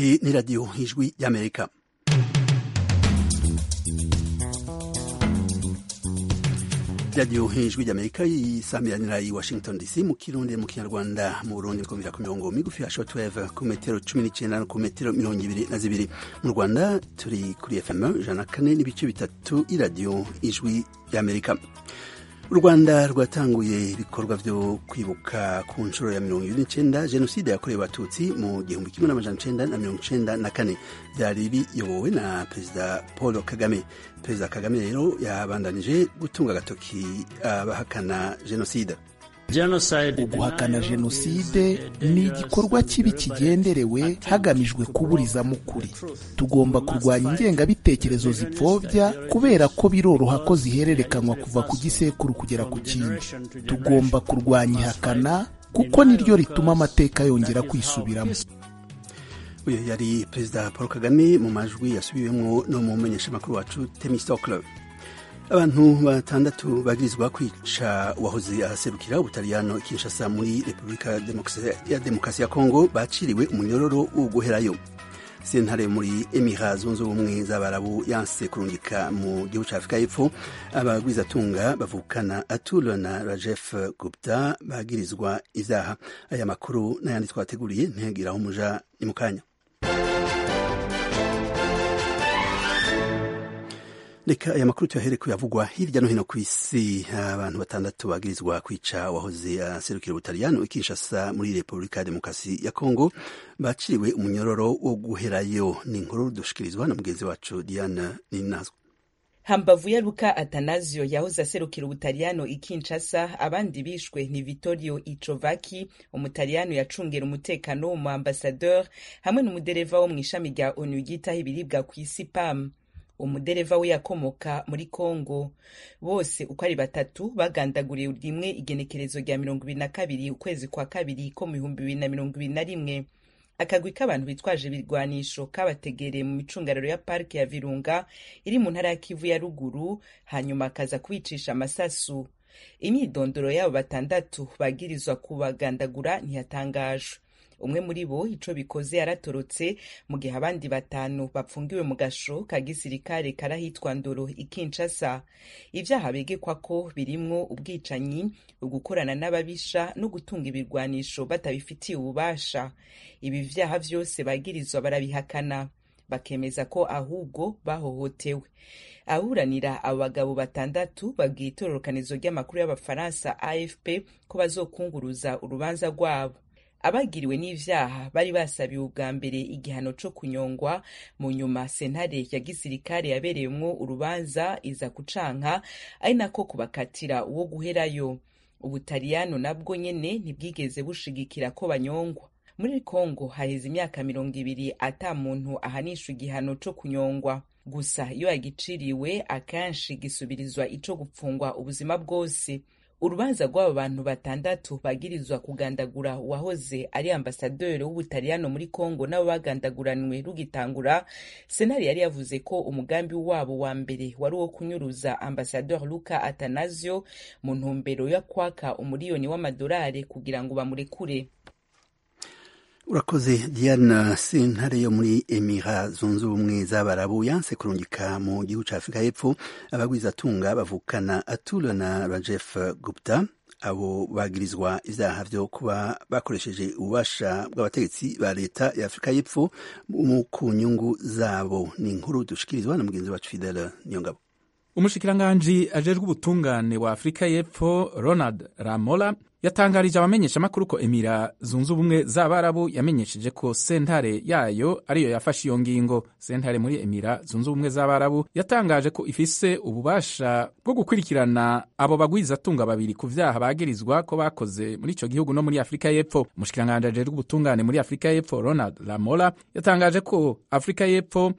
Iyi ni radiyo y'ijwi ry'amerika radiyo y'ijwi ry'amerika yisamiranira i washington dc mu kirundi mu kinyarwanda mu burundi bikomeza ku mirongo migufi ya shotweve ku metero cumi n'icyenda no ku metero mirongo ibiri na zibiri mu rwanda turi kuri fm ijana na kane n'ibice bitatu y'iradiyo y'ijwi ry'amerika u rwanda rwatanguye ibikorwa byo kwibuka ku nshuro ya mirongo ibiri n'icyenda jenoside yakorewe abatutsi mu gihumbi kimwe n'amajana icyenda na mirongo icyenda na kane byari biyobowe na perezida paul kagame perezida kagame rero yabandanije gutunga agatoki abahakana jenoside guhakana jenoside ni igikorwa kibi kigenderewe hagamijwe kuburiza mu kuri tugomba kurwanya ingengabitekerezo zipfobya kubera ko biroroha ko zihererekanywa kuva ku gisekuru kugera ku kindi tugomba kurwanya ihakana kuko niryo rituma amateka yongera kwisubiramo uyu yari perezida paul kagame mu majwi yasubiwemo no mu mumenyeshamakuru wacu temisitokiro abantu batandatu bagirizwa kwica uwahoze araserukira ubutaliyano kinshasa muri repubulika ya demokarasi ya kongo baciriwe umunyororo wo guherayo sentare muri emira zunze ubumwe z'abarabu yanse kurungika mu gihugu cya afurika y'epfo abagwizatunga bavukana atura na rajef gupta bagirizwa izaha aya makuru n'ayandi twateguriye ntihagiraho umuja ni mu kanya reka aya makuru tuyahere kuyavugwa hirya no hino ku isi abantu batandatu bagirizwa kwica wahoze aserukira ubutaliyano ikinshasa muri repubulika ya demokarasi ya kongo baciriwe umunyororo wo guherayo ni inkuru dushikirizwa na mugenzi wacu diana ninazwa hambavu ya luka atanazio yahoze aserukira ubutaliyano i kinshasa abandi bishwe ni vittorio icovaki umutaliyano yacungera umutekano w'umu ambasadeur hamwe n'umudereva wo mu ishami rya onu ryitaho ibiribwa ku isi pam umudereva we yakomoka muri kongo bose uko ari batatu bagandaguriye rimwe igenekerezo rya mirongo ibiri na kabiri ukwezi kwa kabiri ko mu bihumbi bibiri na mirongo ibiri na rimwe akagwi k'abantu bitwaje ibirwanisho kabategereye mu micungararo ya parike ya virunga iri mu ntara ya kivu ya ruguru hanyuma akaza kubicisha amasasu imyidondoro y'abo batandatu bagirizwa kubagandagura ntiyatangajwe umwe muri bo ico bikoze yaratorotse mu gihe abandi batanu bapfungiwe mu gasho ka gisirikare karahitwa ndoro ikinshasa ivyaha begekwako birimwo ubwicanyi ugukorana n'ababisha no gutunga ibirwanisho batabifitiye ububasha ibi vyaha vyose bagirizwa barabihakana bakemeza ko ahubwo bahohotewe aburanira abo bagabo batandatu babwiye itororokanizo ry'amakuru y'abafaransa afp ko bazokunguruza urubanza rwabo abagiriwe n'ivyaha bari basabiwe ubwa mbere igihano co kunyongwa mu nyuma sentare ya gisirikare yabereyemwo urubanza iza kucanka ari nako kubakatira uwo guherayo ubutaliyano nabwo nyene ntibwigeze bushigikira ko banyongwa muri kongo haheze imyaka mirongo ibiri ata muntu ahanishwa igihano co kunyongwa gusa iyo yagiciriwe akenshi gisubirizwa ico gupfungwa ubuzima bwose urubanza rw'abo bantu batandatu bagirizwa kugandagura uwahoze ari ambasaderi w'ubutaliyano muri kongo nabo bagandaguranywe rugitangura senari yari yavuze ko umugambi wabo wa mbere wari uwo kunyuruza ambasadeur luka atanasio mu ntumbero yo kwaka umuriyoni w'amadolari kugira ngo bamurekure urakoze diana sentare yo muri emira zunze ubumwe z'abarabu yanse kurungika mu gihugu cya afurika y'epfo abagwizatunga bavukana atura na rajef gupta abo bagirizwa ivyaha vyo kuba bakoresheje ububasha bw'abategetsi ba leta ya afurika y'epfo ku nyungu zabo ni inkuru dushikirizwa na mugenzi wacu fidel niyongabo umushikiranganji ajejwe ubutungane wa afurika y'epfo ronald ramola yatangarije abamenyeshamakuru ko emira zunze ubumwe z'abarabu yamenyesheje ko sentare yayo ariyo yafashe iyo ngingo sentare muri emira zunze ubumwe z'abarabu yatangaje ko ifise ububasha bwo gukurikirana abo bagwizatunga babiri ku vyaha bagirizwa ko bakoze muri ico gihugu no muri afurika y'epfo umushikiranganji ajejwe ubutungane muri afurika y'epfo ronald lamola yatangaje ko afurika y'epfo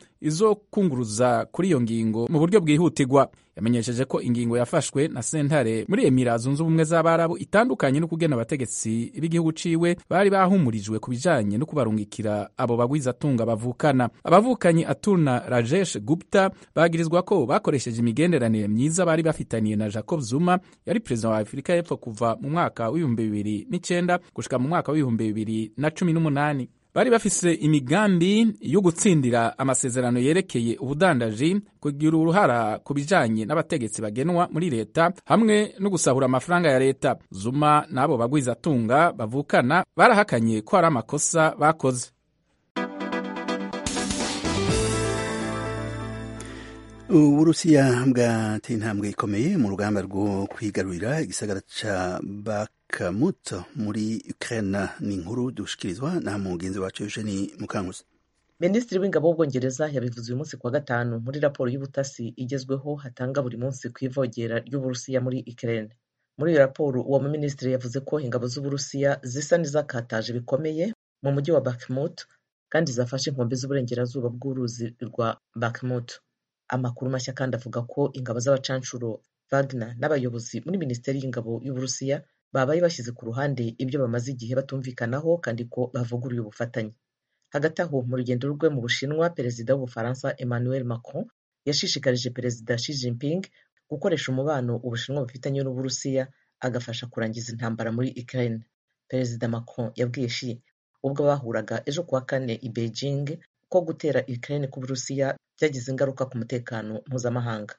izokunguruza kuri iyo ngingo mu buryo bwihutirwa yamenyesheje ko ingingo yafashwe na sentare muri emira zunze ubumwe z'abarabu itandukanye no kugena abategetsi b'igihugu ciwe bari bahumurijwe ku bijanye no kubarungikira abo bagwizatunga bavukana abavukanyi atuna rajesh gupta bagirizwa ko bakoresheje imigenderanire myiza bari bafitaniye na jacob zuma yari perezida wa afurika y'epfo kuva mu mwaka w'ibihumbi bibiri n'icenda gushika mu mwaka w'ibihumbi bibiri na cumi n'umunani bari bafise imigambi yo gutsindira amasezerano yerekeye ubudandaji kugira uruhara ku bijanye n'abategetsi bagenwa muri leta hamwe no gusahura amafaranga ya leta zuma n'abo bagwizatunga bavukana barahakanye ko hari amakosa bakoze uburusiya bwate intambwe ikomeye mu rugamba rwo kwigarurira igisagara ca bakamuto muri ukraine ni inkuru dushikirizwa na mugenzi wacu eugeni mukanguzi minisitiri w'ingabo w'ubwongereza yabivuze uyu munsi kuwa gatanu muri raporo y'ubutasi igezweho hatanga buri munsi ku ivogera ry'uburusiya muri ukraine muri iyo raporo uwo muminisitiri yavuze ko ingabo z'uburusiya zisa n'izakataje bikomeye mu mujyi wa bakmut kandi zafashe inkombe z'uburengerazuba bw'uruzi rwa bakmut amakuru mashya kandi avuga ko ingabo z'abacanshuro Wagner n'abayobozi muri minisiteri y'ingabo y'uburusiya babaye bashyize ku ruhande ibyo bamaze igihe batumvikanaho kandi ko bavuguruye ubufatanye hagati aho mu rugendo rwe mu bushinwa perezida w'ubufaransa emmanuel macron yashishikarije perezida Xi Jinping gukoresha umubano ubushinwa bufitanye n'uburusiya agafasha kurangiza intambara muri ukraine perezida macron yabwiye Xi ubwo bahuraga ejo kuwa kane i beijing ko gutera ukraine ku burusiya byagize ingaruka ku mutekano mpuzamahanga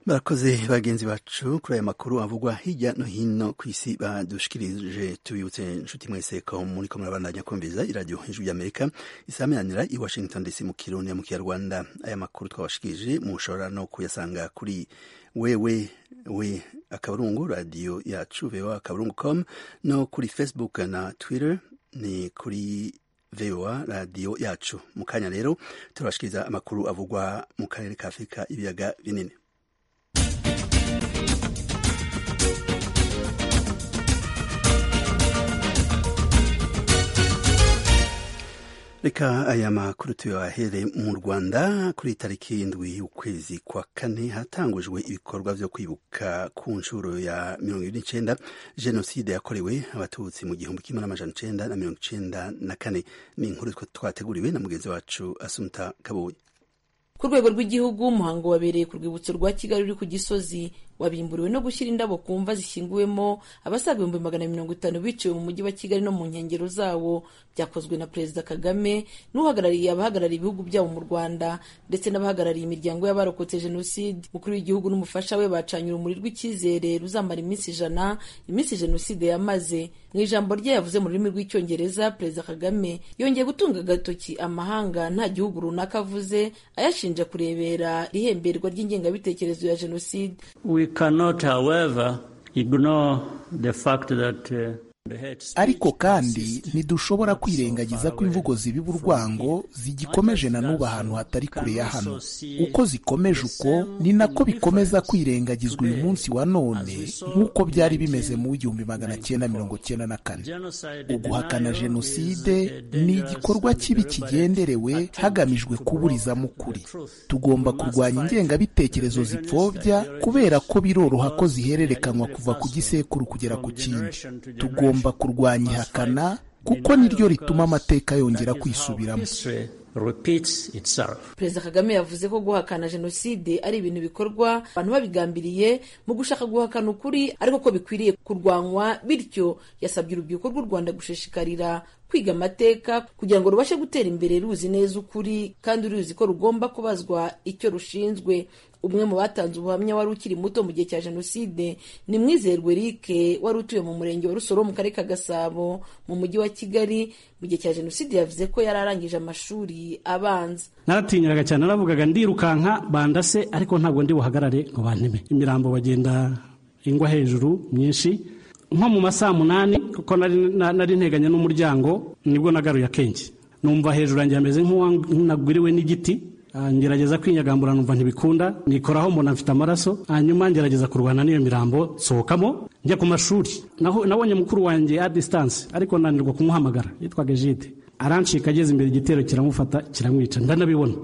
barakoze bagenzi bacu kuri aya makuru avugwa hirya no hino ku isi badushikirije tubibutse inshuti mwese ko muri ko murabandanya kumviza iradiyo hejuru y'amerika isameranira i washington dc mu kirundi mu kinyarwanda aya makuru twabashikirije mushobora no kuyasanga kuri wewe we akaburungu radiyo yacu vewa akaburungu com no kuri facebook na twitter ni kuri VOA radiyo yacu mu kanya rero turabashikiriza amakuru avugwa mu karere ka afurika ibiyaga binini reka aya makuru tuyahere mu rwanda kuri tariki ndwi ukwezi kwa kane hatangujwe ibikorwa vyo kwibuka ku nshuro ya mirongo ibiri n'icenda jenoside yakorewe abatutsi mu gihumbi kimwe n'amajana icenda na mirongo icenda na kane ni inkuru twateguriwe na mugenzi wacu asumta kabuye ku rwego rw'igihugu umuhango wabereye ku rwibutso rwa kigali uri ku gisozi wabimburiwe no gushyira indabo ku mva zishyinguwemo abasaga ibihumbi magana mirongo itanu biciwe mu mujyi wa kigali no mu nkengero zawo byakozwe na perezida kagame n'uhagarariye abahagarariye ibihugu byabo mu rwanda ndetse n'abahagarariye imiryango y'abarokotse jenoside umukuru w'igihugu n'umufasha we bacanye urumuri rw'icyizere ruzamara iminsi ijana iminsi jenoside yamaze mu ijambo rye yavuze mu rurimi rw'icyongereza perezida kagame yongeye gutunga agatoki amahanga nta gihugu runaka avuze ayashinja kurebera ihemberwa ry'ingengabitekerezo ya jenoside cannot, however, ignore the fact that uh, ariko kandi ntidushobora kwirengagiza ko imvugo zibiba urwango zigikomeje na n'ubu ahantu hatari kure ya hano uko zikomeje uko ni nako bikomeza kwirengagizwa uyu munsi wa none nk'uko byari bimeze mu w'igihumbi magana cyenda mirongo cyenda na kane uguhakana jenoside ni igikorwa kibi kigenderewe hagamijwe kuburizamo ukuri tugomba kurwanya ingengabitekerezo zipfobya kubera ko biroroha ko zihererekanwa kuva ku gisekuru kugera ku kindi tugomba tugomba kurwanya ihakana kuko niryo rituma amateka yongera kwisubiramo perezida kagame yavuze ko guhakana jenoside ari ibintu bikorwa abantu babigambiriye mu gushaka guhakana ukuri ariko ko bikwiriye kurwanywa bityo yasabye urubyiruko rw'u rwanda gushishikarira kwiga amateka kugira ngo rubashe gutera imbere ruzi neza ukuri kandi ruzi ko rugomba kubazwa icyo rushinzwe umwe mu batanze ubuhamya wari ukiri muto mu gihe cya jenoside ni mwizerwe rike wari utuye mu murenge wa rusoro mu karere ka gasabo mu mujyi wa kigali mu gihe cya jenoside yavuze ko yari arangije amashuri abanza naratinyiraga cyane naravugaga ndirukanka bandase ariko ntabwo ndi buhagarare ngo banteme imirambo bagenda ingwa hejuru myinshi nko mu masaha munani kuko nari nteganye n'umuryango nibwo nagaruye akenshi numva hejuru yanjye hameze nk'uwanaguriwe n'igiti ngerageza kwinyagambura numva ntibikunda nikoraho mbona mfite amaraso hanyuma ngerageza kurwana n'iyo mirambo nsohokamo njya ku mashuri nabonye mukuru wanjye a disitanse ariko nanirwa kumuhamagara yitwaga jide arancika ageze imbere igitero kiramufata kiramwica ndanabibona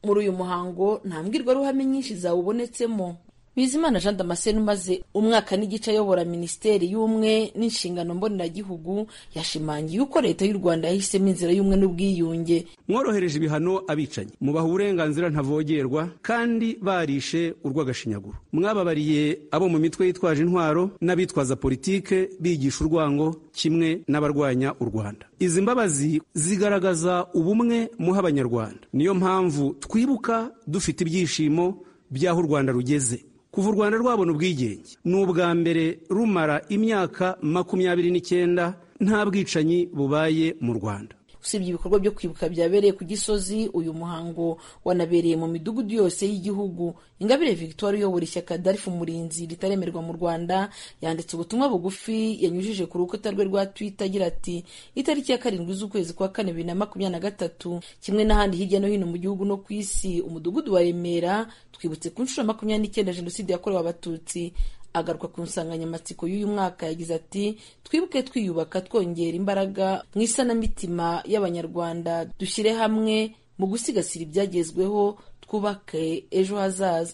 muri uyu muhango nta mbwirwaruhame nyinshi zawubonetsemo bizimana jean damascene umaze umwaka n'igice ayobora minisiteri y'ubumwe n'inshingano mboneragihugu yashimangiye uko leta y'u rwanda yahisemo inzira y'ubumwe n'ubwiyunge mworohereje ibihano abicanyi mubaha uburenganzira ntavogerwa kandi barishe urw'agashinyaguro mwababariye abo mu mitwe yitwaje intwaro n'abitwaza politike bigisha urwango kimwe n'abarwanya u rwanda izi mbabazi zigaragaza ubumwe muha abanyarwanda niyo mpamvu twibuka dufite ibyishimo by'aho u rwanda rugeze kuva u rwanda rwabona ubwigenge ni ubwa mbere rumara imyaka makumyabiri n'icyenda nta bwicanyi bubaye mu rwanda usibye ibikorwa byo kwibuka byabereye ku gisozi uyu muhango wanabereye mu midugudu yose y'igihugu ingabire victoire uyobora ishyaka darifu murinzi ritaremerwa mu rwanda yanditse ubutumwa bugufi yanyujije ku rukuta rwe rwa twitter agira ati itariki ya karindwi z'ukwezi kwa kane bibiri na makumyabiri na gatatu kimwe n'ahandi hirya no hino mu gihugu no ku isi umudugudu wa remera twibutse ku nshuro makumyabiri n'icyenda jenoside yakorewe abatutsi agaruka ku nsanganyamatsiko y'uyu mwaka yagize ati twibuke twiyubaka twongera imbaraga mu isanamitima y'abanyarwanda dushyire hamwe mu gusigasira ibyagezweho twubake ejo hazaza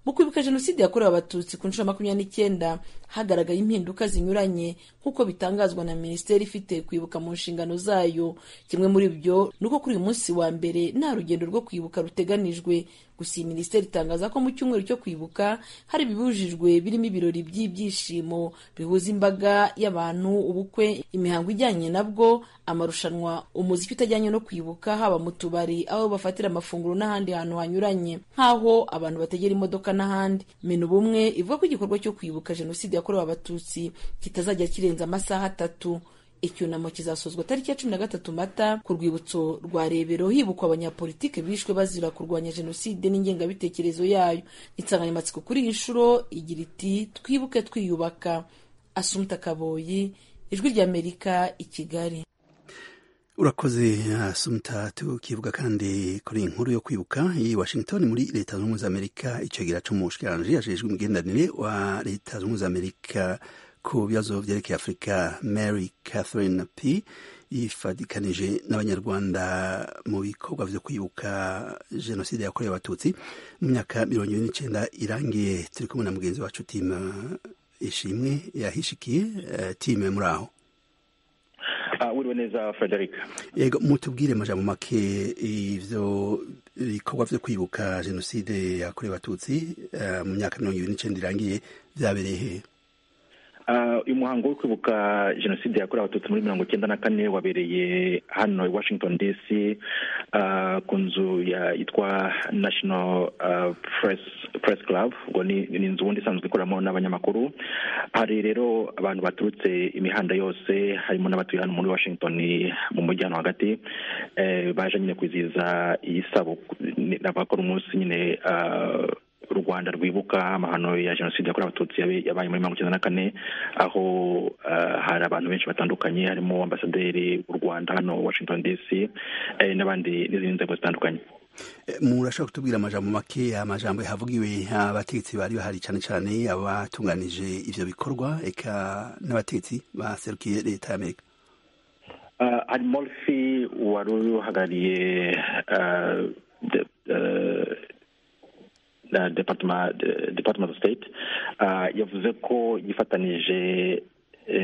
mu kwibuka jenoside yakorewe abatutsi ku nshuro makumyabiri n'icyenda hagaragaye impinduka zinyuranye nk'uko bitangazwa na minisiteri ifite kwibuka mu nshingano zayo kimwe muri byo ni uko kuri uyu munsi wa mbere nta rugendo rwo kwibuka ruteganijwe gusa iyi minisiteri itangaza ko mu cyumweru cyo kwibuka hari ibibujijwe birimo ibirori by'ibyishimo bihuza imbaga y'abantu ubukwe imihango ijyanye nabwo amarushanwa umuziki utajyanye no kwibuka haba mu tubari aho bafatira amafunguro n'ahandi hantu hanyuranye nk'aho abantu bategera imodoka n'ahandi mena ubumwe ivuga ko igikorwa cyo kwibuka jenoside yakorewe abatutsi kitazajya kirenza amasaha atatu icyunamo kizasozwa tariki ya cumi na gatatu mata ku rwibutso rwa rebero hibukwa abanyapolitike bishwe bazira kurwanya jenoside n'ingengabitekerezo yayo insanganyamatsiko kuri iyi nshuro igira iti twibuke twiyubaka asumta kaboyi ijwi ry'amerika i kigali urakoze asumta tukivuga kandi kuri iyi nkuru yo kwibuka iyi washington muri leta zunze ubumwe za amerika icyo gira cumi umushikiranji yajejwe imigenderanire wa leta zunze ubumwe za amerika ku bibazo byerekeye afurika mary catherine p yifatikanije n'abanyarwanda mu bikorwa byo kwibuka jenoside yakorewe abatutsi mu myaka mirongo ine n'icyenda irangiye turi kumwe na mugenzi wacu timu ishimwe yahishikiye timu muri aho wiriwe neza frederic yego mutubwire majambo make ibyo ibikorwa byo kwibuka jenoside yakorewe abatutsi mu myaka mirongo ibiri n'icyenda irangiye byabereye hehe uyu muhango wo kwibuka jenoside yakorewe abatutsi muri mirongo icyenda na kane wabereye hano i washington dc ku nzu yitwa national press club ngo ni inzu ubundi isanzwe ikoreramo n'abanyamakuru hari rero abantu baturutse imihanda yose harimo n'abatuye hano muri washington mu mujyi hano hagati baje nyine kwizihiza iyi n'abakora umunsi nyine u rwanda rwibuka amahano ya jenoside yakorewe abatutsi yabaye muri mirongo icyenda na kane aho hari abantu benshi batandukanye harimo ambasaderi w'u rwanda hano washington dc n'abandi n'izindi nzego zitandukanye murashobora kutubwira amajambo make amajambo yahavugiwe abategetsi bari bahari cyane cyane abatunganije ibyo bikorwa eka n'abategetsi baserukiye leta y'amerika hari morifi wari uhagarariye departement departement of state yavuze ko yifatanije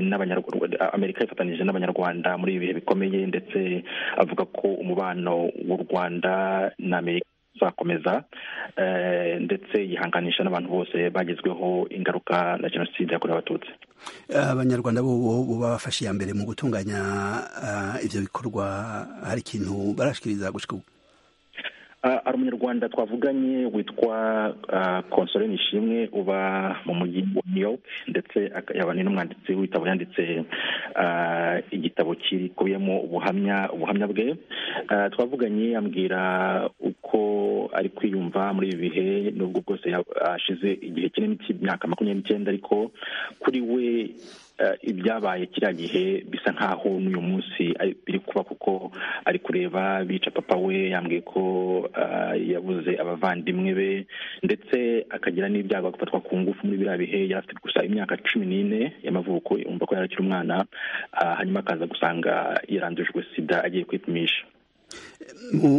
n'abanyarwanda amerika yifatanije n'abanyarwanda muri ibi bihe bikomeye ndetse avuga ko umubano w'u rwanda na amerika uzakomeza ndetse yihanganisha n'abantu bose bagezweho ingaruka na jenoside yakorewe abatutsi abanyarwanda bo bafashe iya mbere mu gutunganya ibyo bikorwa hari ikintu barashikiriza gushika ubu hari umunyarwanda twavuganye witwa konsore nishimwe uba mu mujyi wa new york ndetse yaba ni n'umwanditsi w'ibitabo yanditse igitabo kikubiyemo ubuhamya ubuhamya bwe twavuganye yambwira uko ari kwiyumva muri ibi bihe n'ubwo bwose ashize igihe kinini cy'imyaka makumyabiri n'icyenda ariko kuri we ibyabaye kiriya gihe bisa nk'aho n'uyu munsi biri kuba kuko ari kureba bica papa we yambwiye ko yabuze abavandimwe be ndetse akagira n'ibyago agafatwa ku ngufu muri biriya bihe yari afite gusa imyaka cumi n'ine y'amavuko yumva ko yari akiri umwana hanyuma akaza gusanga yarandujwe sida agiye kwipimisha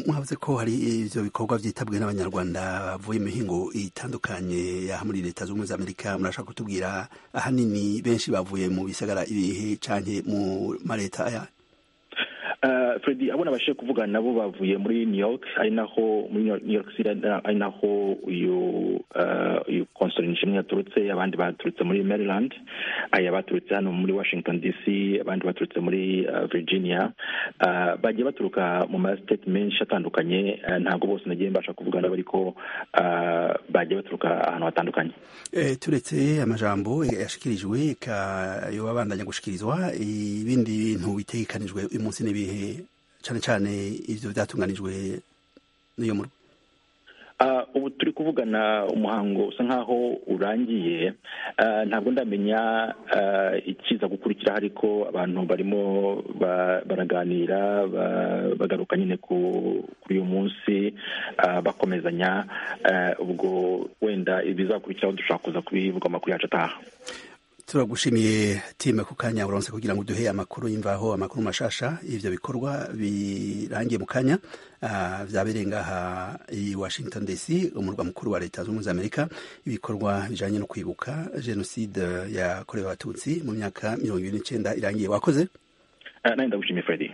mwavuze ko hari ibyo bikorwa byitabwe n'abanyarwanda bavuye imihingo itandukanye ya muri leta zunze ubumwe za amerika murashaka kutubwira ahanini benshi bavuye mu bisagara ibihe cyane mu maleta aya fredi abona abashije kuvugana nabo bavuye muri new york ari naho muri new york city ari naho uyu uyu konsori nishimwe yaturutse abandi baturutse muri maryland aya baturutse hano muri washington dc abandi baturutse muri virginia bagiye baturuka mu masiteti menshi atandukanye ntabwo bose nagiye mbasha kuvugana ariko bagiye baturuka ahantu hatandukanye turetse amajambo yashikirijwe abandanya gushikirizwa ibindi bintu bitegekanijwe uyu munsi n'ibihe cyane cyane ibyo byatunganijwe n'iyo murwa ubu turi kuvugana umuhango usa nkaho urangiye ntabwo ndamenya ikiza gukurikiraho ariko abantu barimo baraganira bagaruka nyine kuri uyu munsi bakomezanya ubwo wenda ibizakurikiraho dushobora kuza kubivuga amakuru yacu ataha turagushimiye time ku kanya buronse kugira ngo uduhe amakuru y'imvaho amakuru mashasha ibyo bikorwa birangiye mu kanya byabereye ngaha i washington dc umurwa mukuru wa leta zunze ubumwe za amerika ibikorwa bijyanye no kwibuka jenoside yakorewe abatutsi mu myaka mirongo irindwi n'icyenda irangiye wakoze nawe ndagushimiye fredi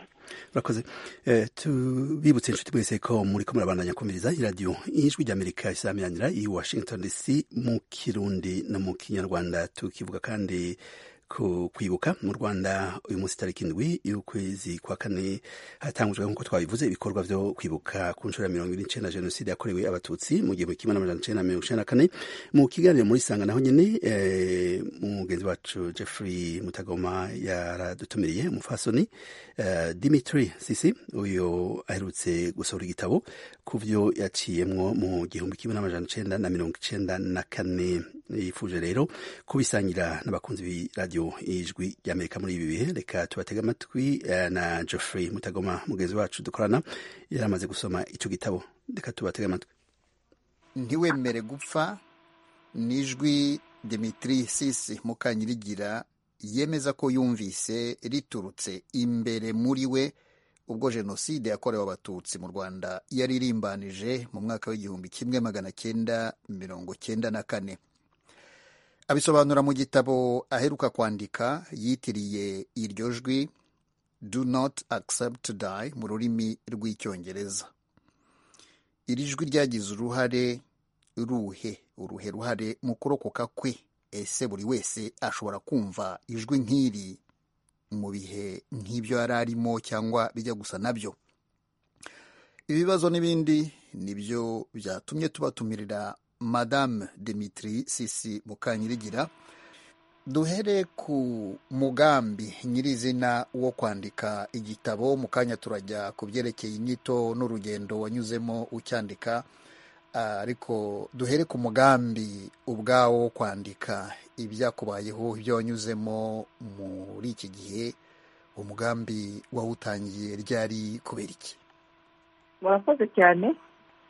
murakoze tubibutse inshuti mwese ko muri ko murabandanya kumviriza iradiyo ijwi ry'amerika isamiranira i washington dc mu kirundi no mu kinyarwanda tukivuga kandi ku kwibuka mu rwanda uyu munsi tariki indwi y'ukwezi kwa kane hatangujwe nk'uko twabivuze ibikorwa byo kwibuka ku nshuro ya mirongo ine n'icyenda jenoside yakorewe abatutsi mu gihumbi kimwe n'amajana icyenda mirongo icyenda na kane mu kiganiro muri sanga naho nyine mugenzi wacu jeffrey mutagoma yaradutumiriye umufasoni dimitri sisi uyu aherutse gusohora igitabo ku byo yaciyemwo mu gihumbi kimwe n'amajana icyenda na mirongo icyenda na kane yifuje rero kubisangira n'abakunzi b'iradiyo ijwi ry'amerika muri ibi bihe reka tubatega amatwi na geoffrey mutagoma mugenzi wacu dukorana yari amaze gusoma icyo gitabo reka tubatega amatwi ntiwemere gupfa n'ijwi demitiri sisi mukanyirigira yemeza ko yumvise riturutse imbere muri we ubwo jenoside yakorewe abatutsi mu rwanda yaririmbanije mu mwaka w'igihumbi kimwe magana cyenda mirongo cyenda na kane abisobanura mu gitabo aheruka kwandika yitiriye iryo jwi do not accept to die mu rurimi rw'icyongereza iri jwi ryagize uruhare ruhe uruhe ruhare mu kurokoka kwe ese buri wese ashobora kumva ijwi nk'iri mu bihe nk'ibyo yari arimo cyangwa bijya gusa nabyo ibibazo n'ibindi nibyo byatumye tubatumirira madame demitiri sisi mukanyirigira duhere ku mugambi nyirizina wo kwandika igitabo mu kanya turajya ku byerekeye inyito n'urugendo wanyuzemo ucyandika ariko duhere ku mugambi ubwawo wo kwandika ibyakubayeho ibyo wanyuzemo muri iki gihe umugambi wawutangiye ryari kubera iki murakoze cyane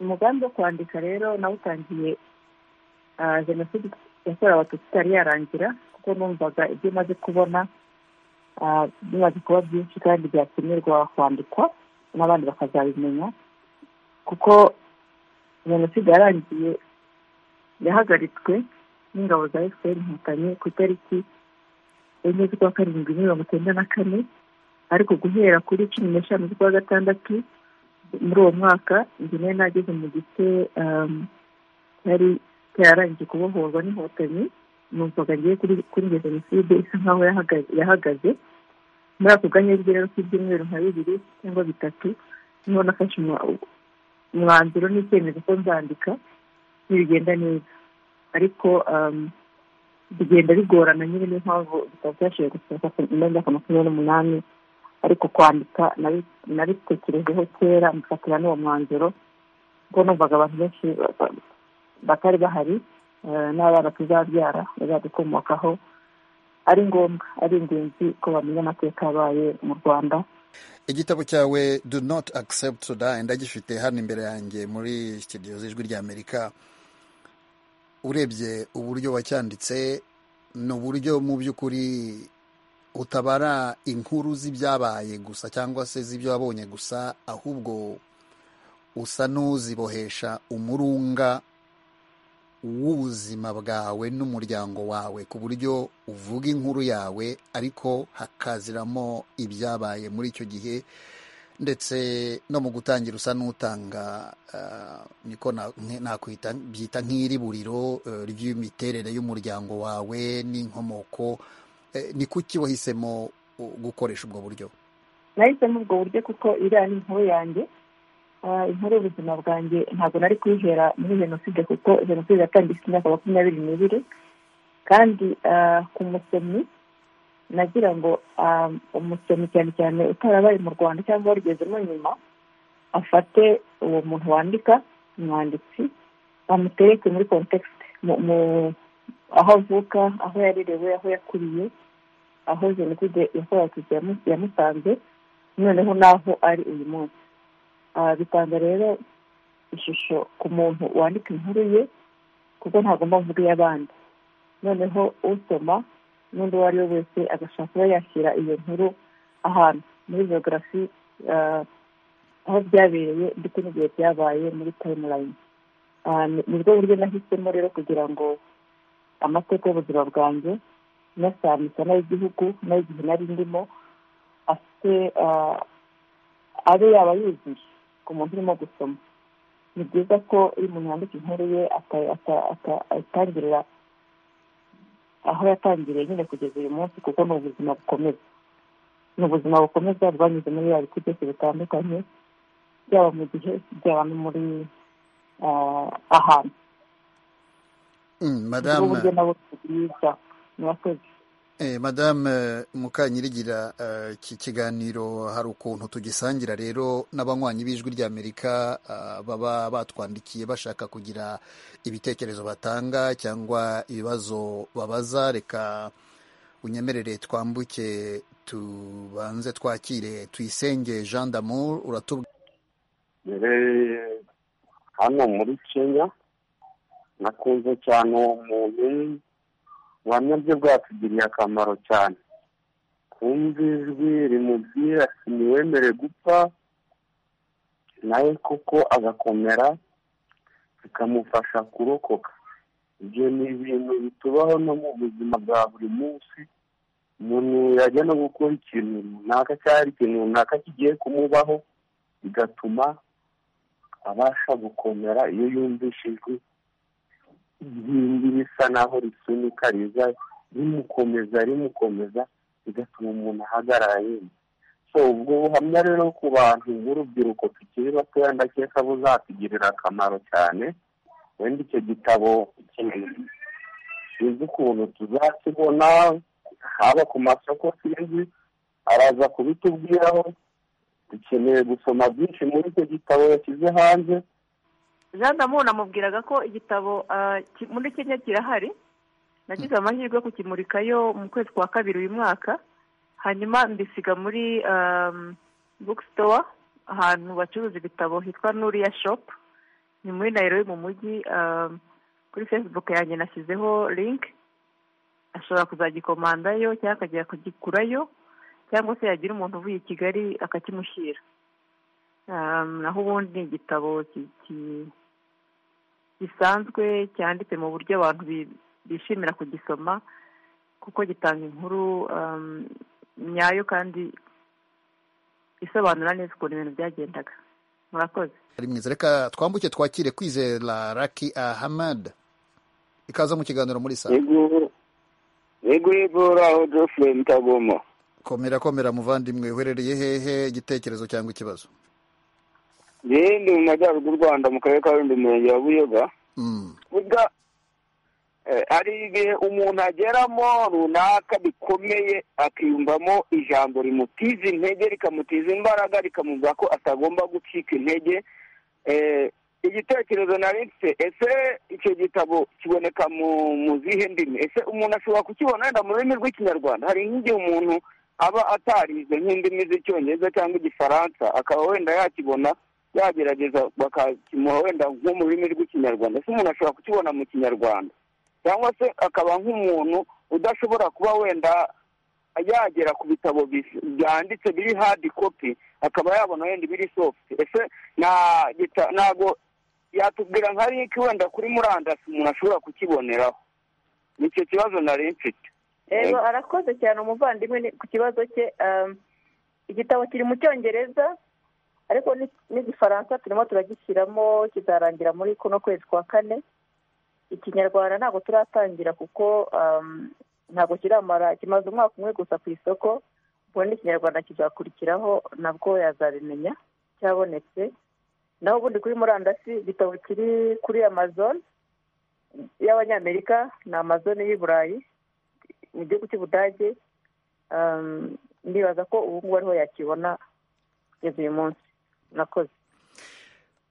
umugambi wo kwandika rero nawutangiye jenoside yakorewe abatutsi itari yarangira kuko numvaga ibyo umaze kubona bimaze kuba byinshi kandi byakenerwa kwandikwa n'abandi bakazabimenya kuko jenoside yarangiye yahagaritswe n'ingabo za efuperi inkotanyi ku itariki enye z'ukwa karindwi mirongo icyenda na kane ariko guhera kuri cumi n'eshanu z'ukwa gatandatu muri uwo mwaka njyewe nageze mu gice yari yararangiye kubohorwa n'inkotanyi numvaga ngiye kuri iyo jenoside isa nkaho yahagaze muri ako kanya rero k'ibyumweru nka bibiri cyangwa bitatu niho nafashe umwanzuro n'icyemezo ko nzandika ntibigenda neza ariko bigenda bigorana nyine niyo mpamvu bitaba byashoboye gusohoka imyaka makumyabiri n'umunani ariko kwandika nabitekerejeho kera mufatira n'uwo mwanzuro ubwo numvaga abantu benshi batari bahari n'abana tuzabyara bazadukomokaho ari ngombwa ari ingenzi ko bamenya amateka yabaye mu rwanda igitabo cyawe do not accept to die ndagifite hano imbere yanjye muri sitidiyo z'ijwi ry'amerika urebye uburyo wacyanditse ni uburyo mu by'ukuri utabara inkuru z'ibyabaye gusa cyangwa se z'ibyo wabonye gusa ahubwo usa n'uzibohesha umurunga w'ubuzima bwawe n'umuryango wawe ku buryo uvuga inkuru yawe ariko hakaziramo ibyabaye muri icyo gihe ndetse no mu gutangira usa n'utanga ah, niko na- nk- nakwita byita nk'iri buriro eh, ry'imiterere y'umuryango wawe n'inkomoko Eh, ni kuki wahisemo uh, gukoresha ubwo buryo nahisemo ubwo buryo kuko iriya ni inkuru yanjye Ah, inkuru y'ubuzima bwanjye ntabwo nari kuyihera muri jenoside kuko jenoside yatangijwe imyaka makumyabiri n'ibiri kandi ah, ku musomyi nagira ngo ah, umusomyi cyane cyane utarabaye mu rwanda cyangwa warugezemo nyuma afate uwo muntu wandika umwanditsi bamutereke muri kontekisite aho avuka aho yarerewe aho yakuriye aho jenoside yakorewe abatutsi yamu- yamusanze noneho n'aho ari uyu munsi Ah, bitanga rero ishusho ku muntu wandika inkuru ye kuko ntagomba mvuga iy'abandi noneho usoma n'undi uwo ari we wese agashaka kuba yashyira iyo nkuru ahantu muri biogarafi aho byabereye ndetse n'igihe byabaye muri tayimulayini nibwo buryo nahisemo rero kugira ngo amateka y'ubuzima bwanjye nasambika n'ay'igihugu n'ay'igihe nari ndimo afite ah, abe yaba yuzuye ku muntu urimo gusoma ni byiza ko iyo umuntu yandika inkuru ye ata- ata- ata- ayitangirira aho yatangiriye nyine kugeza uyu munsi kuko ni ubuzima bukomeza ni ubuzima bukomeza bwanyuze muri ya bice byose bitandukanye byaba mu gihe byaba no muri ah, ahantu Mm, Ubwo madame buryo nabo bwiza murakoze Eh, Madame Mukanyirigira eh, iki kiganiro hari ukuntu tugisangira rero n'abanywanyi b'ijwi ry'Amerika ah, baba batwandikiye bashaka kugira ibitekerezo batanga cyangwa ibibazo babaza reka unyemerere twambuke tubanze twakire tuyisenge Jean d'Amour uratubwira mbere hano muri kenya nakunze cyane uwo muntu ubuhamya bwe bwatugiriye akamaro cyane kumva ijwi rimubwira ati ntiwemere gupfa nawe koko agakomera bikamufasha kurokoka ibyo ni ibintu bitubaho no mu buzima bwa buri munsi umuntu yajya no gukora ikintu runaka cyangwa ikintu runaka kigiye kumubaho bigatuma abasha gukomera iyo yumvishe ijwi ry'indi risa naho risunika riza rimukomeza rimukomeza bigatuma umuntu ahagarara yemye so ubwo buhamya rero ku bantu b'urubyiruko tukiri batoya ndakeka buzatugirira akamaro cyane wenda icyo gitabo kinini sinzi ukuntu tuzakibona haba ku masoko sinzi araza kubitubwiraho dukeneye gusoma byinshi muri icyo gitabo yashyize hanze jean damour namubwiraga ko igitabo ah, ki- muri kenya kirahari nagize amahirwe yo kukimurikayo mu kwezi kwa kabiri uyu mwaka hanyuma mbisiga muri um, bookstore ahantu bacuruza ibitabo hitwa nuriya shop ni muri nairobi mu mujyi um, kuri facebook yanjye nashyizeho link ashobora kuzagikomandayo cyangwa akajya kugikurayo cyangwa se yagira umuntu uvuye i kigali akakimushyira Um, naho ubundi ni igitabo ki- ki- gisanzwe cyanditse mu buryo abantu bi- bishimira kugisoma kuko gitanga inkuru um, nyayo kandi isobanura neza ukuntu ibintu byagendaga murakoze ari mwiza reka twambuke twakire kwizera Raki Ahmad ikaza mu kiganiro muri saa yego yego yego uraho jofure mutagoma komera komera muvandimwe uherereye hehe igitekerezo cyangwa ikibazo yewe ndi mu majyaruguru rwanda mu karere ka rundi umurenge wa buyoga Mm. burya eh, hari ibihe umuntu ageramo runaka bikomeye akiyumvamo ijambo rimutiza intege rikamutiza imbaraga rikamubwira ko atagomba gucika intege Eh, igitekerezo nari mfite ese icyo gitabo kiboneka mu mu zihe ndimi ese umuntu ashobora kukibona wenda mu rurimi rw'ikinyarwanda hari nk'igihe umuntu aba atarize nk'indimi z'icyongereza cyangwa igifaransa akaba wenda yakibona yagerageza bakakimuha wenda nko mu rurimi rw'ikinyarwanda ese umuntu ashobora kukibona mu kinyarwanda cyangwa se akaba nk'umuntu udashobora kuba wenda yagera ku bitabo byanditse biri hadi kopi akaba yabona wenda ibiri sofuti ese ntabwo yatubwira nka riki wenda kuri murandasi umuntu ashobora kukiboneraho nicyo kibazo nari mfite rero arakoze cyane umuvandimwe ku kibazo cye igitabo kiri mu cyongereza ariko n'igifaransa turimo turagishyiramo kizarangira muri kuno kwezi kwa kane ikinyarwanda ntabwo turatangira kuko ntabwo kiramara kimaze umwaka umwe gusa ku isoko ubundi ikinyarwanda kizakurikiraho nabwo yazabimenya cyabonetse naho ubundi kuri murandasi igitabo kiri kuri amazon y'abanyamerika ni amazon y'i burayi mu gihugu cy'ubudage ndibaza ko ubu ngubu ariho yakibona kugeza uyu munsi murakoze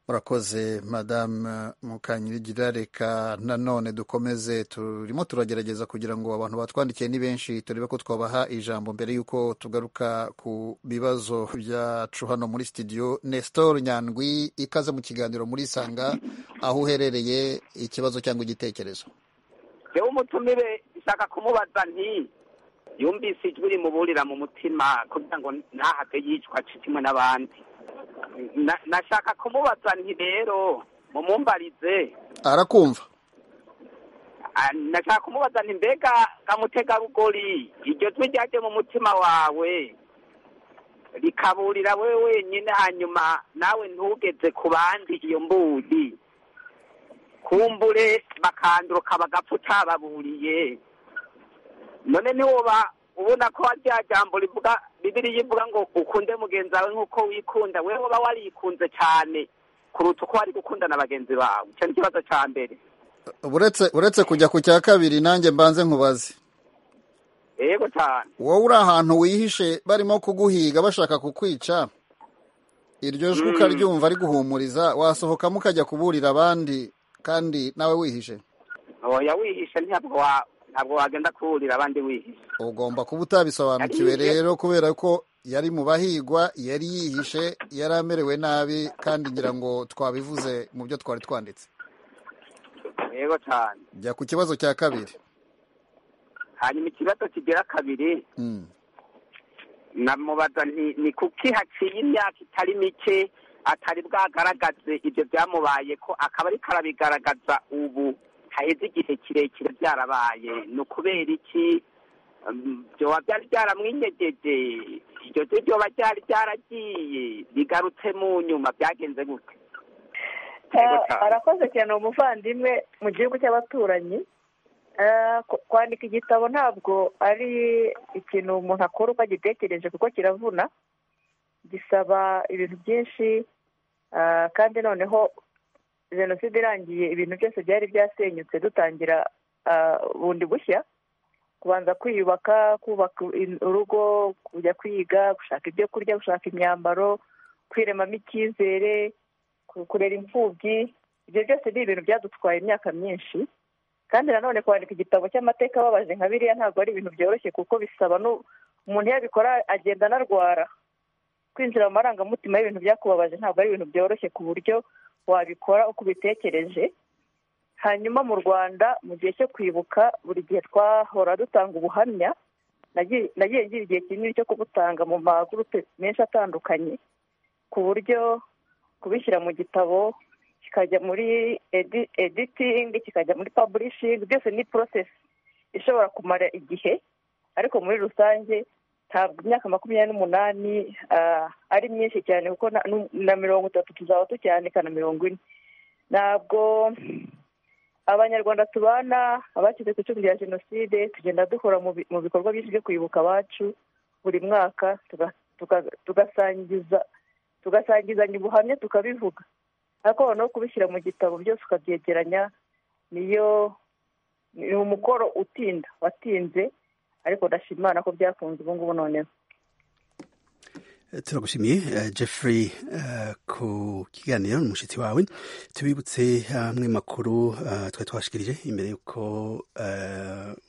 murakoze madamu mukanyirigira reka nanone dukomeze turimo turagerageza kugira ngo abantu batwandikiye ni benshi turebe ko twabaha ijambo mbere y'uko tugaruka ku bibazo byacu hano muri sitidiyo nestor nyandwi ikaze mu kiganiro muri sanga aho uherereye ikibazo cyangwa igitekerezo reba umutumire nshaka kumubaza nti yumvise ijwi rimuburira mu mutima kugira ngo ntahate yicwa kimwe n'abandi nashaka kumubaza nti rero mumumbarize arakumva nashaka kumubaza nti mbega kamutegarugori iryo jwi ryaje mu mutima wawe rikaburira we wenyine hanyuma nawe ntugeze ku bandi iyo mburi kumbure bakanduruka bagapfa utababuriye none ntiwoba ubona ko rya jambo rivuga bibiriya ivuga ngo ukunde mugenzi wawe nk'uko wikunda wowe uba warikunze cyane kuruta uko wari gukunda na bagenzi bawe icyo ni ikibazo cya mbere uretse kujya ku cya kabiri nanjye mbanze nkubaze yego cyane wowe uri ahantu wihishe barimo kuguhiga bashaka kukwica iryo jwi ukaryumva ari guhumuriza wasohokamo ukajya kuburira abandi kandi nawe wihishe oya wihishe ntabwo wa ntabwo wagenda kuburira abandi wihishe ugomba kuba utabisobanukiwe rero kubera ko yari mu bahigwa yari yihishe yari amerewe nabi kandi ngira ngo twabivuze mu byo twari twanditse yego cyane jya ku kibazo cya kabiri hanyuma ikibazo kigira kabiri namubaza ni kuki haciye imyaka itari mike atari bwagaragaze ibyo byamubaye ko akaba ariko arabigaragaza ubu haheze igihe kirekire byarabaye ni ukubera iki byoba byari byaramwinyegeje iryo jwi ryoba ryari ryaragiye bigarutse mu nyuma byagenze gute arakoze cyane umuvandimwe mu gihugu cy'abaturanyi kwandika igitabo ntabwo ari ikintu umuntu akora uko agitekereje kuko kiravuna gisaba ibintu byinshi kandi noneho jenoside irangiye ibintu byose byari byasenyutse dutangira bundi bushya kubanza kwiyubaka kubaka urugo kujya kwiga gushaka ibyo kurya gushaka imyambaro kwiremamo icyizere kurera imfubyi ibyo byose ni ibintu byadutwaye imyaka myinshi kandi nanone kwandika igitabo cy'amateka ababaje nka biriya ntabwo ari ibintu byoroshye kuko bisaba umuntu yabikora agenda anarwara kwinjira mu marangamutima y'ibintu byakubabaje ntabwo ari ibintu byoroshye ku buryo wabikora uko ubitekereje hanyuma mu rwanda mu gihe cyo kwibuka buri gihe twahora dutanga ubuhamya nagiye ngira igihe kinini cyo kubutanga mu magurupe menshi atandukanye ku buryo kubishyira mu gitabo kikajya muri editingi kikajya muri paburishingi byose ni porosesi ishobora kumara igihe ariko muri rusange ntabwo imyaka makumyabiri n'umunani ari myinshi cyane kuko na mirongo itatu tuzaba tucyanika na mirongo ine ntabwo abanyarwanda tubana abashyize ku icumi rya jenoside tugenda duhora mu bikorwa byinshi byo kwibuka abacu buri mwaka tugasangizanya ubuhamya tukabivuga ariko noneho kubishyira mu gitabo byose ukabyegeranya niyo ni umukoro utinda watinze ariko ndashima imana ko byakunze ubu ngubu noneho turagushimiye jeffrey ku kiganiro n'umushyitsi wawe tubibutse amwe makuru twari twashikirije imbere y'uko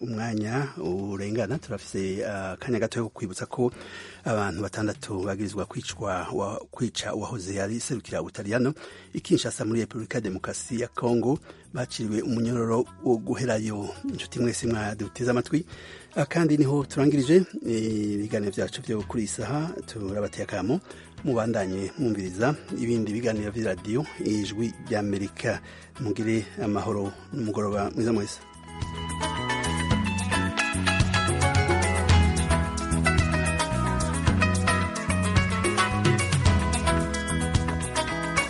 umwanya urengana turafite akanya gato ko kwibutsa ko abantu batandatu bagirizwa kwicwa wa, kwica uwahoze yari serukira ubutaliyano ikinshasa muri repubulika ya demokarasi ya kongo baciriwe umunyororo wo guherayo inshuti mwese mwaduteze amatwi kandi niho turangirije ibiganiro byacu byo kuri iyi saha turabateye akamo mubandanye mwumviriza ibindi biganiro by'iradiyo ijwi ry'amerika mugire amahoro n'umugoroba mwiza mwese